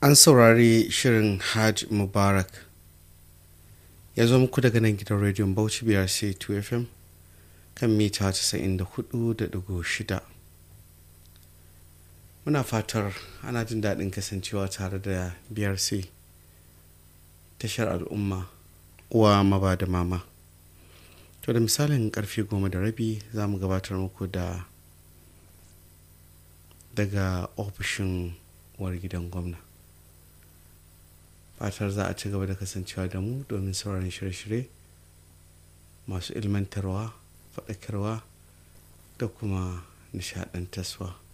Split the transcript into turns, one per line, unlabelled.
an saurari shirin hajj mubarak ya zo muku daga nan gidan rediyon bauchi biyar c 2 fm kan mita 94.6 muna fatar ana jin daɗin kasancewa tare da brc tashar al'umma uwa maba da mama to da misalin karfe goma da rabi za mu gabatar muku da daga ofishin uwar gidan gwamna fatar za a ci gaba da kasancewa da mu domin sauraron shirye-shirye masu ilmantarwa faɗakarwa da kuma nishaɗantarwa